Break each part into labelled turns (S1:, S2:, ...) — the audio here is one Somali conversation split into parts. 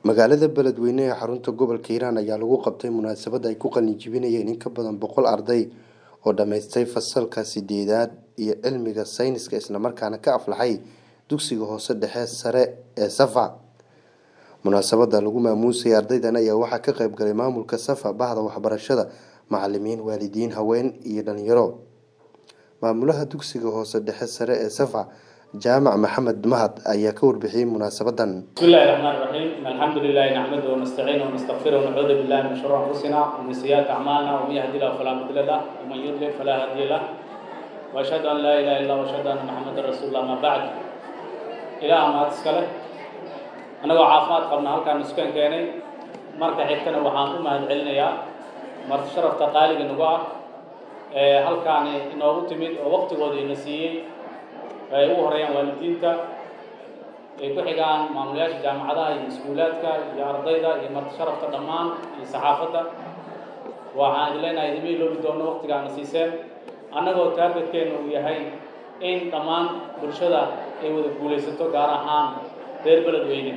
S1: magaalada beledweyne ee xarunta gobolka hiiraan ayaa lagu qabtay munaasabad ay ku qalinjibinayeen in ka badan boqol arday oo dhammaystay fasalka sideedaad iyo cilmiga sayniska islamarkaana ka aflaxay dugsiga hoose dhexe sare ee safa munaasabada lagu maamuusayay ardaydan ayaa waxaa ka qayb galay maamulka safa bahda waxbarashada macalimiin waalidiin haween iyo dhalinyaro maamulaha dugsiga hoose dhexe sare ee safa jaamac maxamed mahad ayaa ka warbixiyey munaasabadan
S2: بسم الله الرحمن الرحيم إن الحمد لله نحمده ونستعينه ونستغفره ونعوذ بالله من شرور أنفسنا ومن سيئات أعمالنا ومن يهدي الله فلا مضل له ومن يضلل فلا هادي له وأشهد أن لا إله إلا الله وأشهد أن محمدا رسول الله ما بعد إله ما تسكله أنا وعافمات قبل هالكان نسكن كيني مركا حيتنا وحان أمها العلنية مرت شرف تقاليق النقاع هالكان إنه تمد ووقت قد نسيي ay ugu horeeyaan waalidiinta ay ku xigaan maamulayaasha jaamacadaha iyo iskuulaadka iyo ardayda iyo marti sharafta dhammaan iyo saxaafadda waxaan idin leenahay idima iloobi doono waqtigaana siiseen annagoo taargetkeenu uu yahay in dhammaan bulshada ay wada guulaysato gaar ahaan reer beledweyne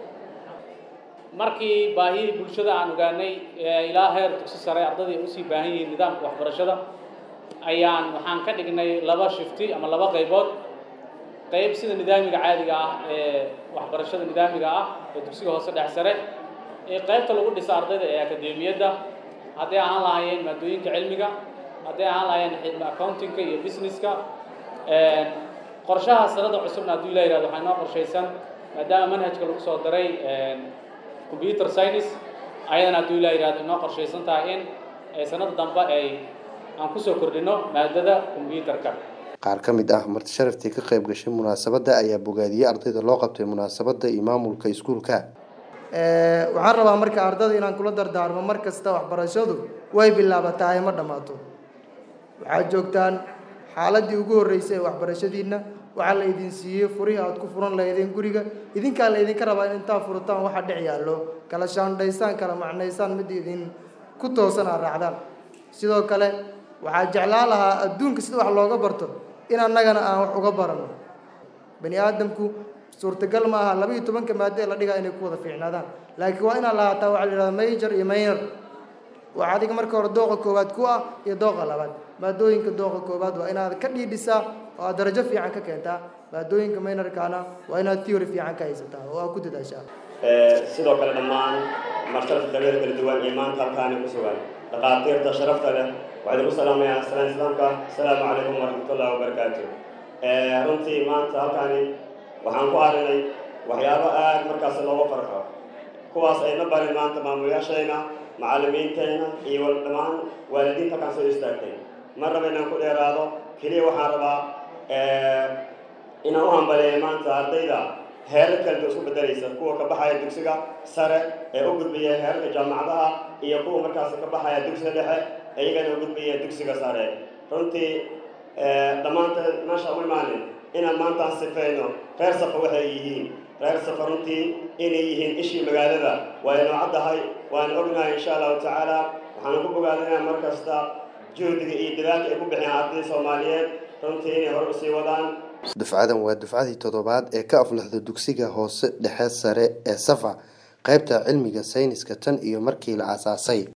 S2: markii baahiyii bulshada aan ogaanay ilaa heer dugsi sare ardayda usii baahan yihiin nidaamka waxbarashada ayaan waxaan ka dhignay laba shifti ama laba qaybood qayb sida nidaamiga caadiga ah ee waxbarashada nidaamiga ah ee dugsiga hoose dhex sare ee qaybta lagu dhisa ardayda ee akademiyadda hadday ahaan lahaayeen maadooyinka cilmiga hadday ahaan lahaayeen accountingka iyo businesska qorshaha sanada cusubna hadduu ila yihahdo waxaa inoo qorshaysan maadaama manhajka lagu soo daray computer science ayadana hadduu ila yihahdo inoo qorshaysan tahay in sanada dambe ay aan kusoo kordhino maadada combyuterka
S1: qaar ka mid ah marti sharaftii ka qayb gashay munaasabadda ayaa bogaadiyey ardayda loo qabtay munaasabadda iyo maamulka iskuulka
S3: waxaan rabaa marka ardada inaan kula dardaarmo mar kasta waxbarashadu way bilaabataa ma dhammaato waxaad joogtaan xaaladii ugu horreysay ee waxbarashadiinna waxaa la idin siiyey furihii aad ku furan lahaydeen guriga idinkaa la idinka rabaa in intaa furataan waxa dhex yaallo kala shaandhaysaan kala macnaysaan mid idin ku toosan aad raacdaan sidoo kale waxaa jeclaan lahaa adduunka sida wax looga barto in annagana aan wax uga barano bani aadamku suurtagal ma aha laba iyo tobanka maado ee la dhigaa inay ku wada fiicnaadaan laakiin waa inaad lahaataa waxaa la yidhahda major iyo minor waa adiga marka hore dooqa koowaad ku ah iyo dooqa labaad maadooyinka dooqa koowaad waa inaad ka dhiidhisaa oo aad darajo fiican ka keentaa maadooyinka minorkana waa inaad theory fiican ka haysataa oo aad ku dadaashaa
S4: sidoo kale dhammaan marsharafka qabeeda kala duwan iyo maanta halkaani ku sugan dhaqaatiirta sharafta leh waxaan idinku salaamayaa salaan islaamka asalaamu calaykum waraxmatullahi wabarakaatu runtii maanta halkaani waxaan ku arinay waxyaabo aad markaas looga farxo kuwaas ayna barin maanta maamulayaashayna macallimiintayna iyo dhammaan waalidiinta halkaan soo istaagtay ma raba inaan ku dheeraado keliya waxaan rabaa inaan u hambaleeyo maanta ardayda heerar kaleta isku bedelaysa kuwa ka baxaya dugsiga sare ee u gudbaya heerarka jaamacadaha iyo kuwa markaas ka baxaya dugsiga dhexe iyagana u gudbaya dugsiga sare runtii dhammaanta meesha u imaanin inaan maantaan sifayno reer safa waxay yihiin reer safa runtii inay yihiin ishii magaalada waa inoo caddahay waan ognahay insha allahu tacaala waxaan ku bogaadinaa mar kasta juhdiga iyo dadaalka ay ku bixiyaan ardayda soomaaliyeed runtii inay hore usii wadaan
S1: dufcadan waa dufcadii toddobaad ee ka aflaxda dugsiga hoose dhexe sare ee safa qaybta cilmiga sayniska tan iyo markii la aasaasay